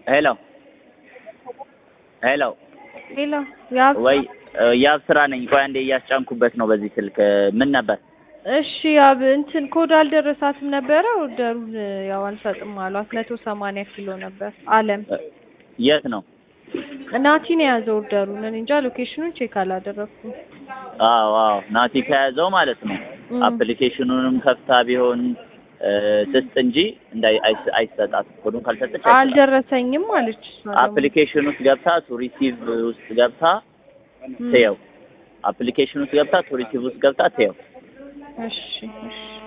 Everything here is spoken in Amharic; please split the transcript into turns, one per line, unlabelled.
ሄሎ ሄሎ
ሄሎ ያብ
ወይ ያብ ስራ ነኝ። ቆይ አንዴ እያስጫንኩበት ነው በዚህ ስልክ። ምን ነበር?
እሺ ያብ እንትን ኮድ አልደረሳትም ነበረ። ኦርደሩን ያው አልሰጥም አሏት። መቶ ሰማንያ ኪሎ ነበር አለም
የት ነው?
ናቲን የያዘው ኦርደሩን። እኔ እንጃ ሎኬሽኑን ቼክ አላደረኩም።
አዎ አዎ ናቲ ከያዘው ማለት ነው።
እም።
አፕሊኬሽኑንም ከፍታ ቢሆን እ፣ ስጥ እንጂ እንዳይ አይስ- አይሰጣት ኮዱን ካልሰጠች አይሰጣት።
አልደረሰኝም አለች። እሷ ደግሞ።
አፕሊኬሽን ውስጥ ገብታ ቱ ሪሲቭ ውስጥ ገብታ
እም።
ትየው። አፕሊኬሽን ውስጥ ገብታ ቱ ሪሲቭ ውስጥ ገብታ ትየው።
እሺ እሺ